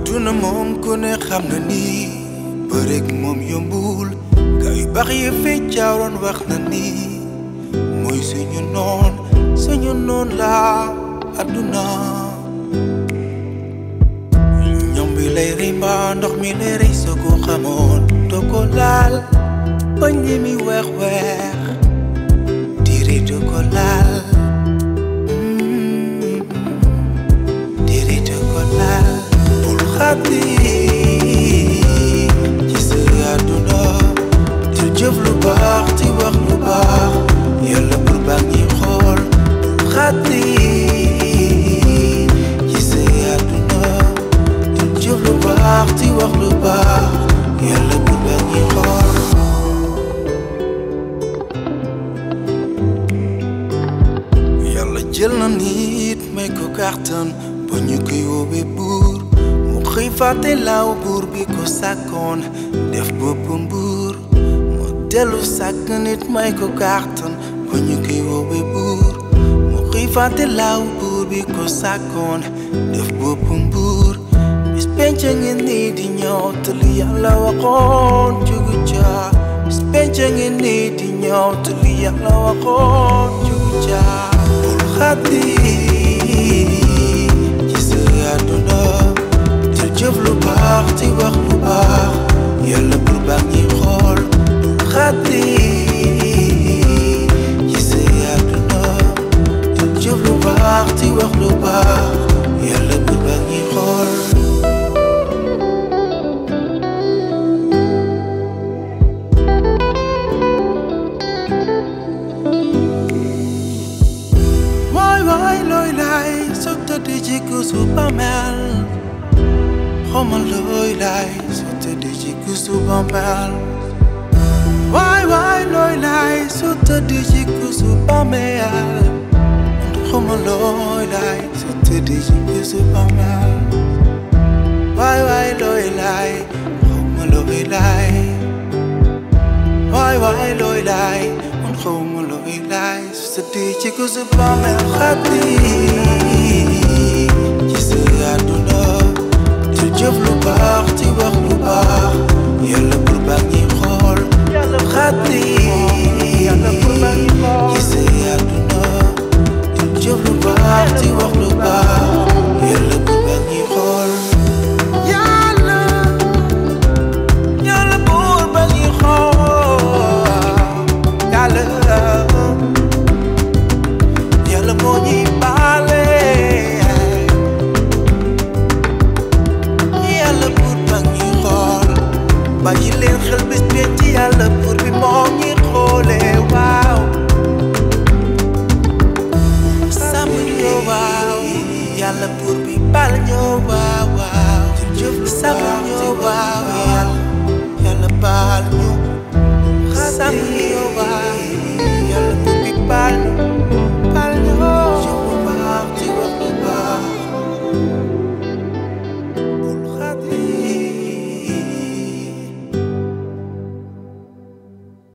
àdduna moom ku ne xam na ni bërëg moom yombul gaa yu baax yi fi jaaroon wax na ni mooy suñu noon suñu noon la àdduna ñoom bi lay rimba ndox mi lay rey soo ko xamoon doo ko laal bañ ñi mi weex weex diri doo ko laal diri doo ko laal bul xàtti ci sa àdduna di jëf lu baax di wax lu baax yàlla bul baax ñi xool bul xàtti ci sa àdduna di jëf lu baax di wax lu baax yàlla bul baax ñi xool yàlla jël na nit may ko kàttan ba ñu koy woowee buur mu xëy fàtte laaw buur bi ko sàkkoon def boppam buur mu dellu sàkk nit may ko kàttan ba ñu koy woowee buur mu xëy fàtte laaw buur bi ko sàkkoon def boppam buur bis penc ngi nii di ñëw te li yàlla waxoon jugu ca bis penc ngi nii di ñëw te li yàlla waxoon jugu ca bul xàtti ci sa àdduna di jëf lu baax di wax lu baax yàlla bul baax ñi xool bul xàtti ci sa àdduna di jëf lu baax di wax lu baax yàlla bul baax ñi xool waay waay looy laay soo tëddee ci kuusu bàmmeel xamal looy laay soo tëddee ci kuusu bàmmeel waay waay looy laay soo tëddee ci kuusu bàmmeel xamal looy laay soo tëddee ci kuusu bàmmeel waay waay looy laay xamal looy laay waay waay looy laay man xawma looy laay su sa dee ci ko sa bàmmeel xàtti ci sa àdduna di jëf lu baax di wax lu baax yàlla bul baax ñi xool xàtti ci sa àdduna di jëf lu baax di wax lu baax